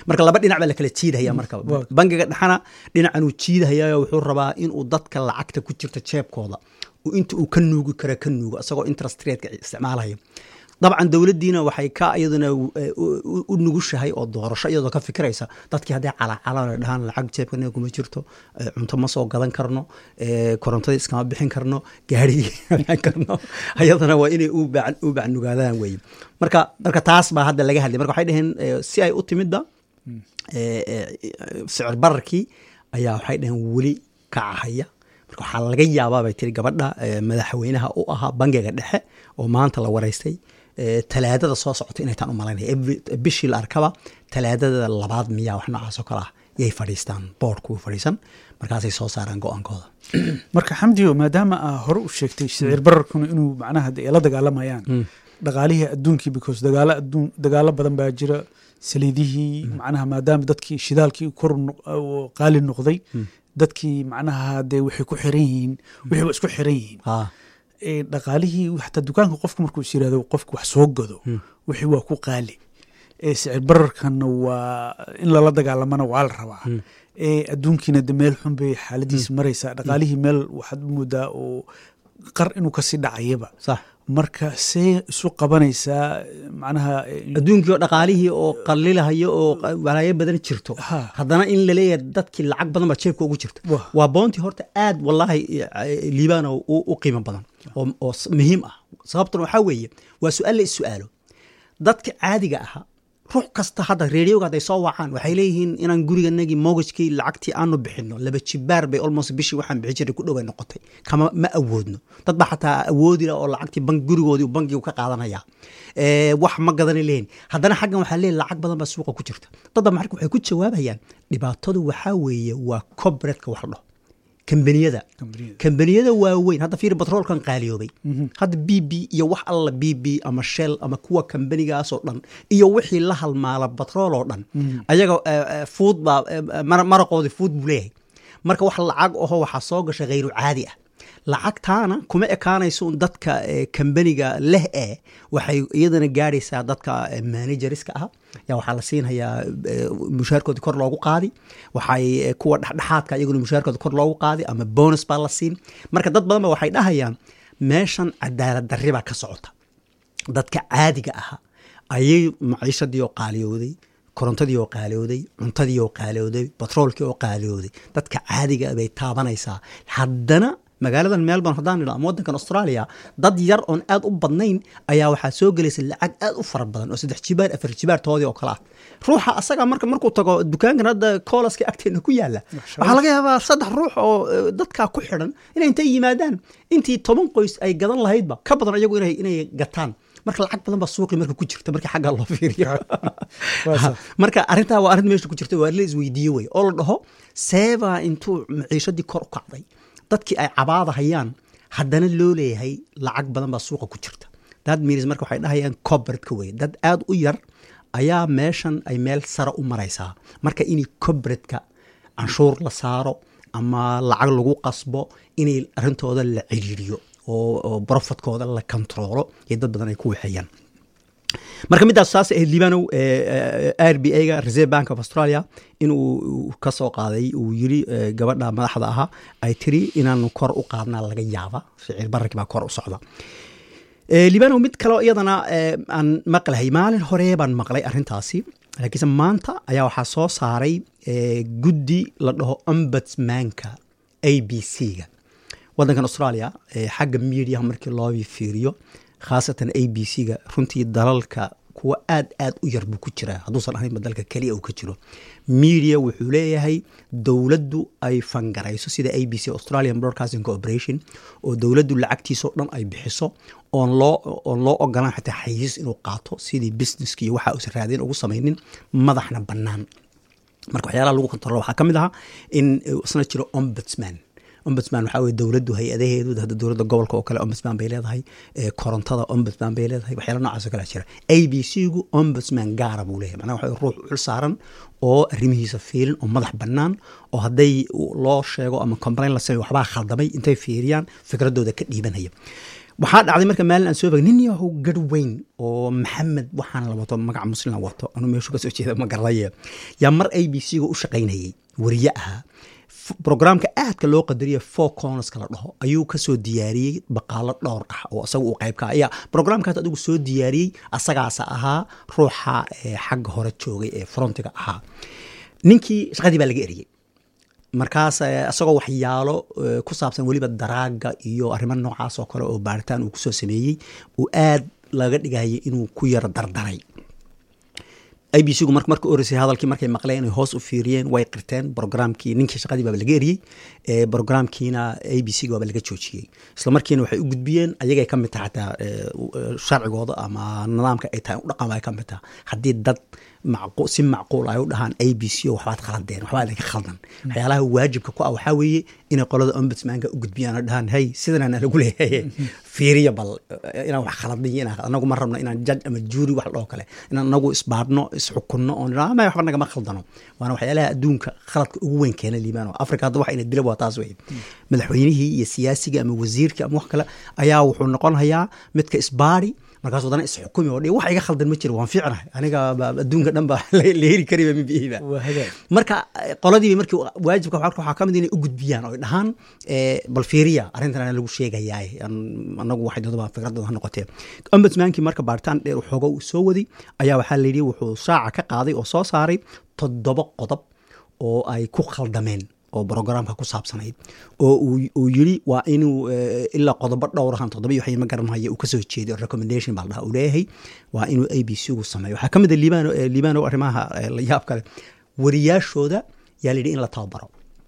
marka laba dhinac baa la kala jiidahaya marka bangiga dhexana dhinacanuu jiidahayayo wuxuu rabaa inuu dadka lacagta ku jirta jeebkooda inta uu ka nuugi kara ka nuugo isagoo interest rateka isticmaalaya dabcan dowladdiina waxay ka iyaduna u nugushahay oo doorasho iyadoo ka fikiraysa dadkii hadday calaacalaan dhahaan lacag jeebkanaga kuma jirto cunto ma soo gadan karno korontadii iskama bixin karno gaarigii bixin karno ayadana waa inay u bacnugaadaan weye marka marka taas baa hadda laga hadlay marka waxay dhaheen si ay u timidda sicir bararkii ayaa waxay dhaheen weli kacahaya marka waxaa laga yaabaa bay tiri gabadha madaxweynaha u ahaa bangiga dhexe oo maanta la waraystay talaadada soo socota inay taan u malaynaya bishii la arkaba talaadada labaad miyaa wax noocaasoo kale ah yay fadhiistaan boordku fadhiisan markaasay soo saaraan go-aankooda marka xamdiyo maadaama aa hore u sheegtay sicir bararkuna inuu macnaha ay la dagaalamayaan dhaqaalihii adduunkii because dagaalo adduun dagaalo badan baa jira saliidihii macnaha maadaama dadkii shidaalkii kor qaali noqday dadkii macnaha dee waxay ku xiran yihiin wixii waa isku xiran yihiin dhaqaalihii xataa dukaanka qofku markuu is yirahdo qofku wax soo gado wixii waa ku qaali sicir bararkanna waa in lala dagaalamana waa la rabaa adduunkiina de meel xun bay xaaladiis maraysaa dhaqaalihii meel waxaad moodaa oo qar inuu kasii dhacayaba marka see isu qabanaysaa macnaha adduunkii oo dhaqaalihii oo qalilahayo oo walaayo badan jirto haddana in laleeyahay dadkii lacag badan baa jeebka ugu jirta waa boontii horta aad wallaahi liibana u qiimo badan oo muhiim ah sababtuna waxaa weeye waa su-aal la is-su-aalo dadka caadiga ahaa ruux kasta hadda reeriyowga hadday soo wacaan waxay leeyihiin inaan guriganagii mogajkii lacagtii aanu bixino laba jibaar bay almost bishii waxaan bixin jiray ku dhoway noqotay kama ma awoodno dad baa xataa awoodila oo lacagtii bank gurigoodii bankigu ka qaadanaya wax ma gadana leeyihin haddana xaggan waxaa leeyahy lacag badan baa suuqa ku jirta dadba marka waxay ku jawaabayaan dhibaatadu waxaa weeye waa cobretka wax la dhaho kambaniyada kambaniyada waaweyn hadda fiir batroolkan qaaliyoobay hadda b b iyo wax alla b b ama shell ama kuwa kambanigaasoo dhan iyo wixii la halmaala batrool oo dhan ayaga fuud baa maraqoodii fuud buu leeyahay marka wax lacag aho waxaa soo gasha khayru caadi ah lacagtaana kuma ekaanayso un dadka kambaniga leh ee waxay iyadana gaadhaysaa dadka manajeriska ah yaa waxaa la siinhayaa mushaarkooda kor loogu qaadi waxay kuwa dhexdhexaadka iyaguna mushaarkooda kor loogu qaadi ama bonus baa la siin marka dad badan ba waxay dhahayaan meeshan cadaalad darri baa ka socota dadka caadiga aha ayay maciishadii oo qaaliyooday korontadii oo qaaliyooday cuntadii oo qaaliyooday batroolkii oo qaaliyooday dadka caadiga bay taabanaysaa haddana magaaladan melbourne haddaan idho ama waddankan australia dad yar oon aad u badnayn ayaa waxaa soo gelaysa lacag aad u fara badan oo saddex jibaar afar jibaartoodii oo kale ah ruuxa asaga marka markuu tago dukaankan hadda koolaska agteena ku yaala waxaa laga yaabaa saddex ruux oo dadkaa ku xidhan inay intay yimaadaan intii toban qoys ay gadan lahaydba ka badan iyagu inay gataan marka lacag badan baa suuqi marka ku jirta marka xaggaa loo fiiriyo marka arrintaa waa arrin meesha ku jirta waa la isweydiiye wey oo la dhaho seebaa intuu maciishadii kor u kacday dadkii ay cabaada hayaan haddana loo leeyahay lacag badan baa suuqa ku jirta dad miris marka waxay dhahayaan cobredka wey dad aad u yar ayaa meeshan ay meel sare u maraysaa marka inay cobredka canshuur la saaro ama lacag lagu qasbo inay arrintooda la ciriiriyo oo brofitkooda la kontaroolo iyo dad badan ay ku waxeeyaan marka middaas saas ahayd liibanow r b a ga reserve bank of australia inuu ka soo qaaday uu yiri gabadha madaxda ahaa ay tiri inaanu kor u qaadnaa laga yaaba ficil bararkii baa kor u socda liibanow mid kaleo iyadana aan maqlahay maalin hore baan maqlay arrintaasi laakiinse maanta ayaa waxaa soo saaray guddi la dhaho ombudsmanka a b c ga waddankan australia xagga mediaha markii loo fiiriyo khaasatan a b c ga runtii dalalka kuwa aad aad u yar buu ku jiraa hadduusan ahaynba dalka keliya uu ka jiro media wuxuu leeyahay dowladdu ay fangarayso sida a b c australian broadcasting corporation oo dowladdu lacagtiisao dhan ay bixiso oon loo oon loo ogolaan xataa xayiis inuu qaato sidii businesska iyo waxa uusan raadin ugu samaynin madaxna bannaan marka waxyaalaha lagu kontrolo waxaa ka mid ahaa in isna jiro ombudsman ombudsman waxaa weye dowladdu hay-adaheedu hadda dowladda gobolka oo kale ombudsman bay leedahay korontada ombudsman bay leedahay waxyaala noocaas oo kale jira a b c gu ombudsman gaara buu leeyahay macnaha waxa ruux xil saaran oo arrimihiisa fiilin oo madax bannaan oo hadday loo sheego ama complain la sameyo waxbaa khaldamay intay fiiriyaan fikradooda ka dhiibanaya waxaa dhacday marka maalin aan soo bagay nin yahow garh weyn oo maxamed waxaan la wato magaca muslim wato anuu meeshu kasoo jeeda ma garanaye yaa mar a b c ga u shaqaynayay wariye ahaa brograamka aadka loo qadariya four cornerska la dhaho ayuu kasoo diyaariyey baqaalo dhowr ah oo isaga uu qayb ka ayaa brograamkaas adigu soo diyaariyey asagaasa ahaa ruuxa xagga hore joogay ee frontiga ahaa ninkii shaqadii baa laga eriyey markaas isagoo waxyaalo ku saabsan weliba daraaga iyo arrimo noocaas oo kale oo baaritaan uu kusoo sameeyey uu aad laga dhigayay inuu ku yaro dardaray a b c gu marka oreysay hadalkii markay maqleen inay hoos u fiiriyeen way qirteen brograamkii ninkii shaqadii baaba laga eriyey brograamkiina a b c ga baaba laga joojiyey isla markiina waxay u gudbiyeen ayagay ka mid taha xataa sharcigooda ama nidaamka ay tahay u dhaqan ay ka mid taha haddii dad si macquul ay u dhahaan a b c o waxbaad khaladeen waxbaa idinka khaldan waxyaalaha waajibka ku ah waxaa weeye inay qolada ombudsmanka u gudbiyaan oo dhahaan hey sidanana lagu leeyahay fiiriya bal inaan wax khaladin inaan anagu ma rabno inaan judge ama jury wax dhoo kale inaan anagu isbaadhno isxukunno oon idhaa ma waxba nagama khaldano waana waxyaalaha adduunka khaladka ugu weyn keena liibaan africa hadda waxa ina dila waa taas wey madaxweynihii iyo siyaasiga ama wasiirka ama wax kale ayaa wuxuu noqonayaa midka isbaari markaas wadana isxukumi oo wax iga khaldan ma jiro waan fiicnahay aniga adduunka dhan ba la heli kariba mibihida marka qoladiiba markii waajibka waxaa ka mid inay u gudbiyaan oo dhahaan bal fiiriya arrintan lagu sheegayaa anagu waxay dadaba fikradooda ha noqotee ombudsmankii marka baaritaan dheer xooga uu soo waday ayaa waxaa la yidhi wuxuu shaaca ka qaaday oo soo saaray toddoba qodob oo ay ku khaldameen oo brograamka ku saabsanayd oo uu yiri waa inuu ilaa qodobo dhowrahan toddoba iyo waxma garanhaya uu kasoo jeeday recommendation baa la dhaha uu leeyahay waa inuu a b c gu sameeyo waxaa ka mid a liibano liibano arrimaha la yaab kale wariyaashooda yaa la yidhi in la tababaro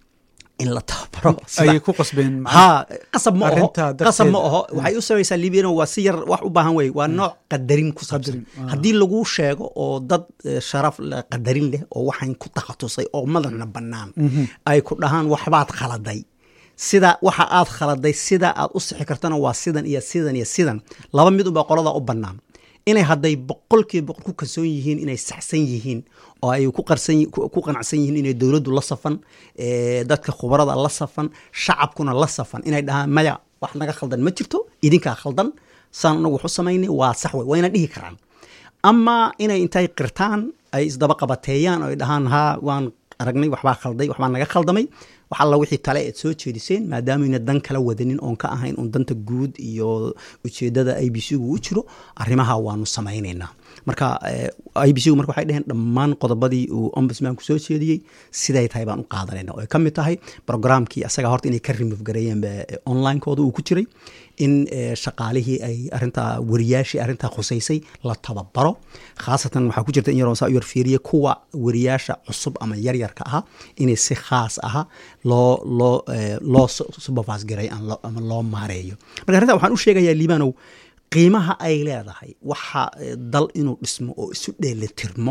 in la tababaro ayay ku qasbeen ha qasab ma oho qasab ma oho waxay u samaysaa liibiyana waa si yar wax u baahan wey waa nooc qadarin ku saabsan haddii lagu sheego oo dad sharaf qadarin leh oo waxaan ku takhatusay oo madaxna bannaan ay ku dhahaan waxbaad khaladay sida waxa aad khaladay sida aad u sixi kartana waa sidan iyo sidan iyo sidan laba mid unbaa qolada u bannaan inay hadday boqolkiiba boqol ku kalsoon yihiin inay saxsan yihiin oo ay ku qanacsan yihiin inay dowladdu la safan dadka khubarada la safan shacabkuna la safan inay dhahaan maya wax naga khaldan ma jirto idinkaa khaldan saan anagu waxu samaynay waa sax wey wayna dhihi karaan ama inay intay qirtaan ay isdaba qabateeyaan oo ay dhahaan haa waan aragnay waxbaa khalday waxbaa naga khaldamay wax alla wixii tale eed soo jeediseen maadaamuyna dan kala wadanin oon ka ahayn un danta guud iyo ujeedada a b c gu u jiro arrimaha waanu samaynaynaa marka a b c gu marka waxay dheheen dhammaan qodobadii uu ombudsmanku soo jeediyey siday tahay baan u qaadanayna oo ay ka mid tahay programkii asaga horta inay ka remove gareeyeen onlinekooda uu ku jiray in shaqaalihii ay arintaa wariyaashii arrintaa khusaysay la tababaro khaasatan waxaa ku jirta in yaroo saa u yar fiiriye kuwa wariyaasha cusub ama yaryarka aha inay si khaas aha loo loo loo supervise garay ama loo maareeyo marka arrintaa waxaan u sheegayaa liibanow qiimaha ay leedahay waxa dal inuu dhismo oo isu dheelitirmo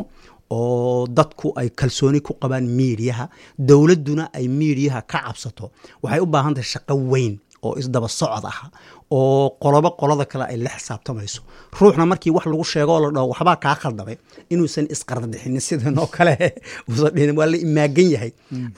oo dadku ay kalsooni ku qabaan miidiyaha dowladduna ay miidiyaha ka cabsato waxay u baahan tahay shaqo weyn oo isdaba socod ah oo qolobo qolada kale ay la xisaabtamayso ruuxna markii wax lagu sheego oo la dhaho waxbaa kaa khaldamay inuusan isqardixinin sidan oo kale uusan dhihin waa la imaagan yahay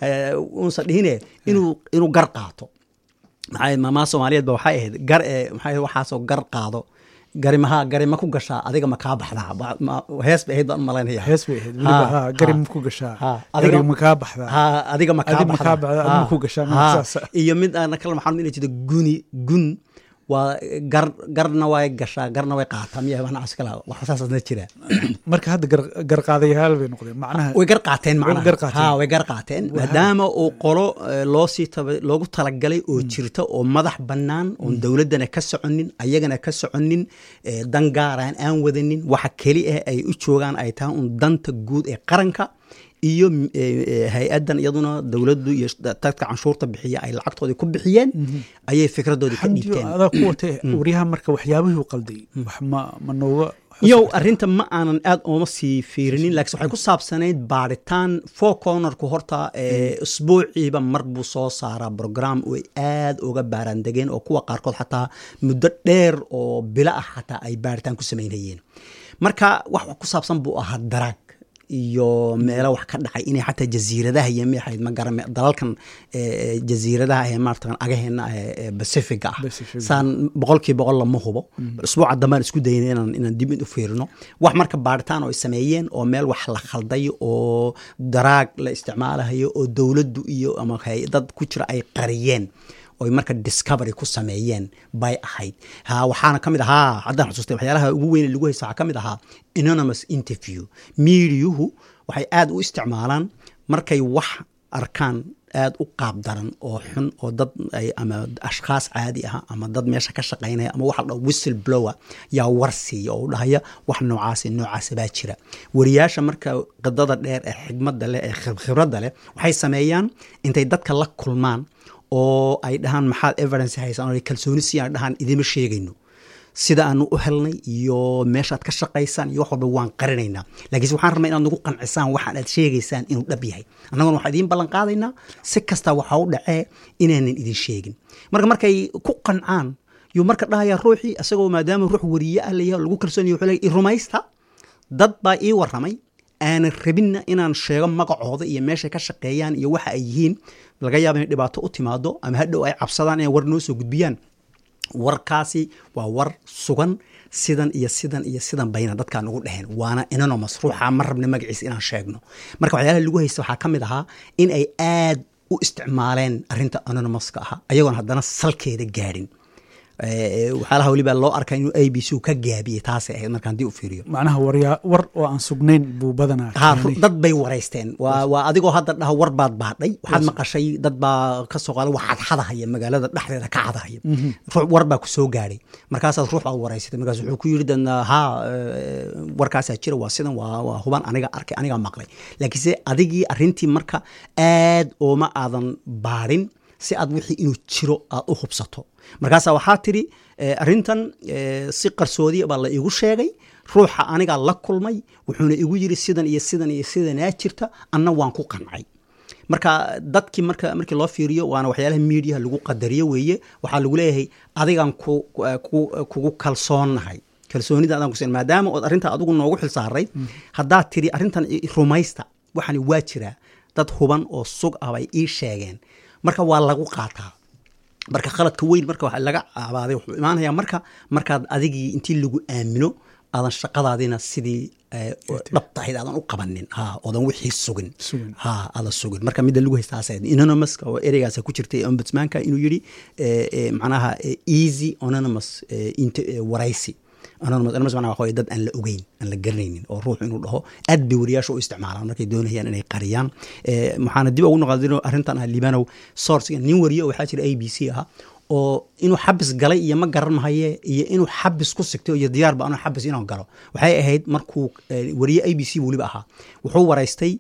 uusan dhihine inuu inuu gar qaato maxaa maamaa soomaaliyeed ba waxay ahayd gar ee maxaa waxaasoo gar qaado gari maha gari ma ku gashaa adiga ma kaa baxdaa hees bay ahayd baan u malaynaya hees bay ahayd weliba ha gari ma ku gashaa gari ma kaa baxdaa ha adiga ma kaa baxdaa adiga ma ku gashaa iyo mid aan kala maxaa inay jirto guni gun waa gar garna way gashaa garna way qaataa miya macnahaas kala wax saasna jira marka hadda gar qaadayaal bay noqdeen macnaha way gar qaateen macnaha ha way gar qaateen maadaama uu qolo loo sii loogu talagalay oo jirta oo madax bannaan oon dowladdana ka soconin ayagana ka soconin dan gaaraan aan wadanin waxa keli ah ay u joogaan ay tahay un danta guud ee qaranka iyo hay-addan iyaduna dowladdu iyo dadka canshuurta bixiya ay lacagtoodii ku bixiyeen ayay fikradoodii ka dhiibteen adaa ku watay waryaha marka waxyaabihii u qalday wax ma ma nooga yow arrinta ma aanan aad ooma sii fiirinin laakiin waxay ku saabsanayd baaritaan four cornerku horta usbuuciiba mar buu soo saaraa brogram ay aad uga baaraandegeen oo kuwa qaarkood xataa muddo dheer oo bilo ah xataa ay baaritaan ku samaynayeen marka wax ku saabsan buu ahaa daraag iyo meelo wax ka dhacay inay xataa jasiiradaha iyo maxayd ma garan dalalkan jasiiradaha ee maaratan agaheena ee pacifiga ah saan boqolkii boqol lama hubo usbuuca dambaan isku dayna inaan inaan dib u fiirino wax marka baaritaan oo ay sameeyeen oo meel wax la khalday oo daraag la isticmaalahayo oo dowladdu iyo ama dad ku jira ay qariyeen oy marka discovery ku sameeyeen bay ahayd ha waxaana ka mid ahaa haddaan xusuustay waxyaalaha ugu weyn lagu haysta waxaa ka mid ahaa anonymous interview miidiyuhu waxay aad u isticmaalaan markay wax arkaan aad u qaab daran oo xun oo dad ama ashkhaas caadi ah ama dad meesha ka shaqaynaya ama waxa la dhaho whistle blower yaa war siiya oo u dhahaya wax noocaasi noocaasi baa jira wariyaasha marka qidada dheer ee xigmadda leh ee khibradda leh waxay sameeyaan intay dadka la kulmaan oo ay dhahaan maxaad evidence haysaan oo ay kalsooni siiyaan dhahaan idima sheegayno sida aanu u helnay iyo meeshaad ka shaqaysaan iyo wax walba waan qarinaynaa laakiinse waxaan rabnaa inaad nagu qancisaan waxaan aad sheegaysaan inuu dhab yahay annaguna waxaan idiin ballan qaadaynaa si kasta waxa u dhacee inaanan idin sheegin marka markay ku qancaan yuu marka dhahayaa ruuxii isagoo maadaama ruux wariye ah layahay lagu kalsoonaya wuxuu leeyahay rumaysta dad baa ii warramay aanan rabinna inaan sheego magacooda iyo meeshay ka shaqeeyaan iyo waxa ay yihiin laga yaaba inay dhibaato u timaado ama hadhow ay cabsadaan inay war noo soo gudbiyaan warkaasi waa war sugan sidan iyo sidan iyo sidan bayna dadkaan ugu dheheen waana anonymous ruuxa ma rabna magaciisa inaan sheegno marka waxyaalaha lagu haysta waxaa ka mid ahaa in ay aad u isticmaaleen arrinta anonymouska ahaa ayagoon haddana salkeeda gaadhin waxyaalaha weliba loo arkaa inuu a b c ka gaabiyey taasay ahayd markaan dib u fiiriyo macnaha waryaa war oo aan sugnayn buu badanaa ha dad bay waraysteen waa waa adigoo hadda dhaha war baad baadhay waxaad maqashay dad baa ka soo qaada waxaad xadahaya magaalada dhexdeeda ka xadahaya ruux war baa ku soo gaadhay markaasaad ruux baad waraysatay markaas wuxuu ku yidhi dadna haa warkaasaa jira waa sidan waa waa huban aniga arkay aniga maqlay laakiinse adigii arrintii marka aad ooma aadan baadhin si aad wixii inuu jiro aad u hubsato markaasaa waxaa tidhi arrintan si qarsoodiya baa la iigu sheegay ruuxa anigaa la kulmay wuxuuna igu yiri sidan iyo sidan iyo sidanaa jirta anna waan ku qancay marka dadkii marka markii loo fiiriyo waana waxyaalaha miidiyaha lagu qadariyo weeye waxaa lagu leeyahay adigan kugu kalsoonnahay kalsoonida adaan kusin maadaama ood arrintaa adigu noogu xil saaray haddaad tidhi arrintan rumaysta waxani waa jiraa dad huban oo sug ah bay ii sheegeen marka waa lagu qaataa marka khaladka weyn marka wa laga abaaday wuxuu imaanayaa marka markaad adigii intii lagu aamino aadan shaqadaadina sidii dhabtahayd aadan u qabanin ha oodan wixii sugin ha aadan sugin marka midda lagu haystaas anonymouska oo ereygaasa ku jirtay ombudsmanka inuu yidhi macnaha easy anonymous waraysi anonymous anonymous macnaha waxa dad aan la ogeyn aan la garanaynin oo ruux inuu dhaho aad bay wariyaasha u isticmaalaan markay doonayaan inay qariyaan waxaana dib ugu noqdino arrintan ah libanow sourcega nin wariyo waxaa jira a b c ah oo inuu xabis galay iyo ma garan mahaye iyo inuu xabis ku sigtay iyo diyaarba anuu xabis inuu galo waxay ahayd markuu wariye a b c weliba ahaa wuxuu waraystay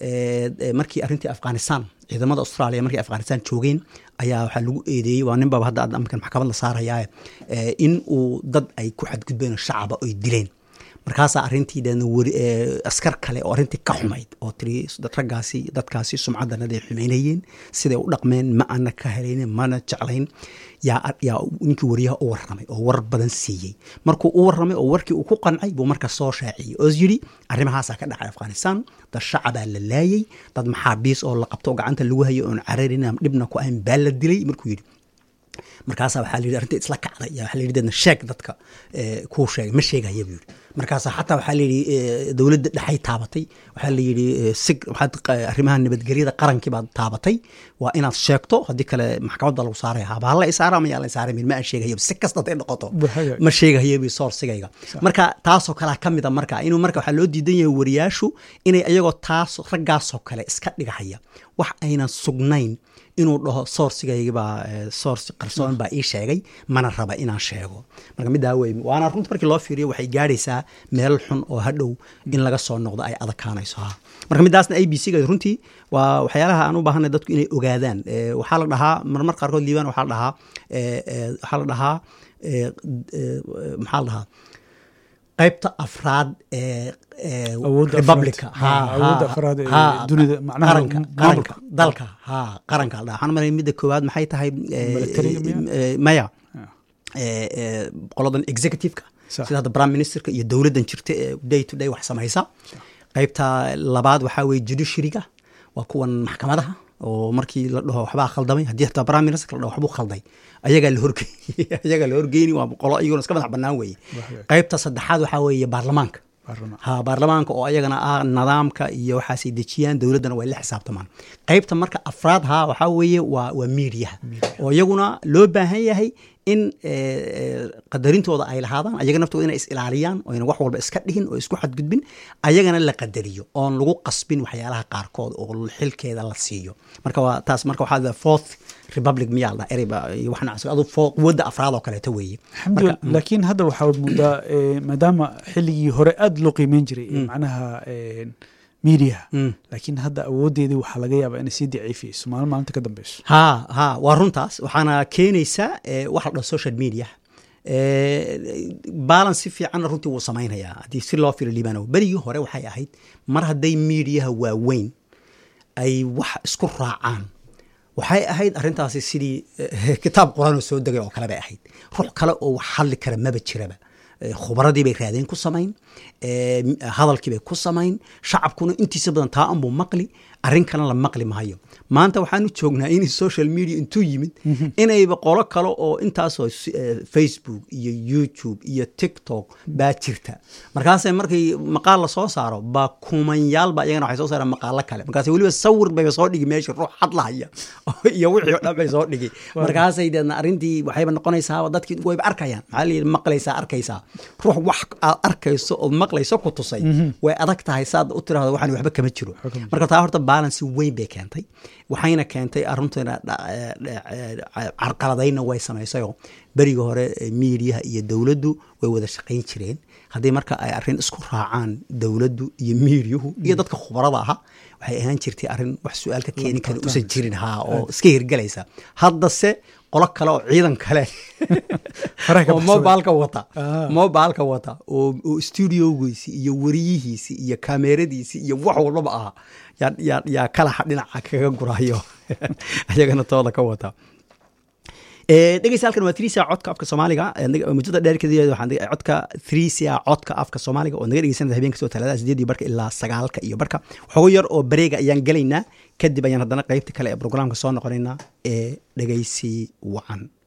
markii arrintii afghanistan ciidamada australia markay afghanistan joogeen ayaa waxaa lagu eedeeyey waa nin baba hadda amarkan maxkamad la saarayaa in uu dad ay ku xadgudbeen shacaba oy dileen markaasaa arrintii deedna weri askar kale oo arrintii ka xumayd oo tiri raggaasi dadkaasi sumcaddanada ay xumaynayeen siday u dhaqmeen ma ana ka helaynin mana jeclayn yaa yaa ninkii wariyaha u warramay oo war badan siiyey markuu u warramay oo warkii uu ku qancay buu marka soo shaaciyey oo yidhi arrimahaasaa ka dhacay afghanistan dad shacabaa la laayey dad maxaabiis oo la qabto oo gacanta lagu hayo oon cararin dhibna ku ahayn baa la dilay markuu yidhi markaasaa waxaa la yidhi arrinta isla kacday yaa waxaa la yidhi deedna sheeg dadka kuu sheegay ma sheegaya buu yidhi markaasa xataa waxaa layidhi dowladda dhexay taabatay waxaa la yidhi sig waxaad arrimaha nabadgelyada qarankii baad taabatay waa inaad sheegto haddii kale maxkamadda lagu saaraya haba hala isaara ama yaa la isaara ma aan sheegaya si kasta haday noqoto ma sheegayo bi soorsigayga marka taasoo kalea ka mida marka inuu marka waxaa loo diidan yahay wariyaashu inay iyagoo taas raggaasoo kale iska dhigahaya wax aynan sugnayn inuu dhaho soorsigaygibaa soors qarsoon baa ii sheegay mana raba inaan sheego marka middaa wey waana runta markii loo fiiriyo waxay gaadhaysaa meel xun oo hadhow in laga soo noqdo ay adakaanayso ha marka middaasna a b c ga runtii waa waxyaalaha aan u baahanay dadku inay ogaadaan waxaa la dhahaa marmar qaarkood liibaan waxaa la dhahaa waxaa la dhahaa maxaa la dhahaa qaybta afraad ee republica qaranka dalka ha qaranka la dhaha waxaan maray midda koowaad maxay tahay maya qoladan executive-ka sida hadda prime ministerka iyo dowladdan jirta ee day to day wax samaysa qaybta labaad waxaa weye judiciaryga waa kuwan maxkamadaha oo markii la dhaho waxbaa khaldamay haddii hataa prime minister la dhaho waxbuu khalday ayagaa la horgey ayagaa la horgeyni waa qolo iyaguna iska madax bannaan weeye qaybta saddexaad waxaa weeye baarlamaanka ha baarlamaanka oo ayagana ah nidaamka iyo waxaasay dejiyaan dowladdana way la xisaabtamaan qaybta marka afraad ha waxaa weeye waa waa miidiyaha oo iyaguna loo baahan yahay in qadarintooda ay lahaadaan ayaga naftooda inay is ilaaliyaan oo ayna wax walba iska dhihin oo isku xadgudbin ayagana la qadariyo oon lagu qasbin waxyaalaha qaarkood oo xilkeeda la siiyo marka waa taas marka waxaa fourth republic miyaa la ereyba waxna adu quwadda afraad oo kaleeto weeye alxamdulillah laakiin hadda waxaa moodaa maadaama xilligii hore aada loo qiimeyn jiray macnaha miidiyaha laakiin hadda awoodeedii waxaa laga yaabaa inay sii daciifiyeyso maalin maalinta ka dambeyso ha ha waa runtaas waxaana keenaysaa waxa la dhaho social media balance si fiicanna runtii wuu samaynayaa haddii si loo firo liibano berigii hore waxay ahayd mar hadday miidiyaha waaweyn ay wax isku raacaan waxay ahayd arrintaasi sidii kitaab qur-aan oo soo degay oo kale bay ahayd ruux kale oo wax hadli kara maba jiraba khubradii bay raadeen ku samayn hadalkii bay ku samayn shacabkuna intiisa badan taa anbuu maqli arrin kalena la maqli maayo maanta waxaanu joognaa in social media intuu yimid inayba qolo kale oo intaasoo facebook iyo youtube iyo tiktok baa jirta markaasay markii maqaal la soo saaro baa kumanyaalba iyagana waxay soo saaraan maqaalo kale markaas weliba sawir bayba soo dhigi meesha ruux hadlahaya iyo wixii o dhan bay soo dhigi markaasay deedna arrintii waxayba noqonaysaa dadkii wayba arkayaan maxaa layidhi maqlaysaa arkaysaa ruux wax aad arkayso ood maqlayso ku tusay way adag tahay saad u tiraahdo waxaan waxba kama jiro marka taa horta balance weyn bay keentay waxayna keentay arrinteena carqaladayna way samaysayoo beriga hore miidiyaha iyo dowladdu way wada shaqayn jireen haddii marka ay arrin isku raacaan dowladdu iyo miidiyuhu iyo dadka khubarada aha waxay ahaan jirtay arrin wax su-aal ka keeni kara usan jirin haa oo iska hirgelaysa haddase qolo kale oo ciidan kale oo mobilka wata mobilka wata oo studiogiisi iyo wariyihiisi iyo kameradiisi iyo wax walbaba aha yaa kalaxa dhinaca kaga gurayo ayagana tooda ka wata dhegeysta halkan waa trisia codka afka soomaaliga muddada dheerkeed codka trisia codka afka soomaaliga oo naga dhegeysanada habeen kastoo talaadada sideedii barka ilaa sagaalka iyo barka xogo yar oo bareega ayaan gelaynaa kadib ayaan haddana qeybta kale ee brograamka soo noqonaynaa ee dhegeysi wacan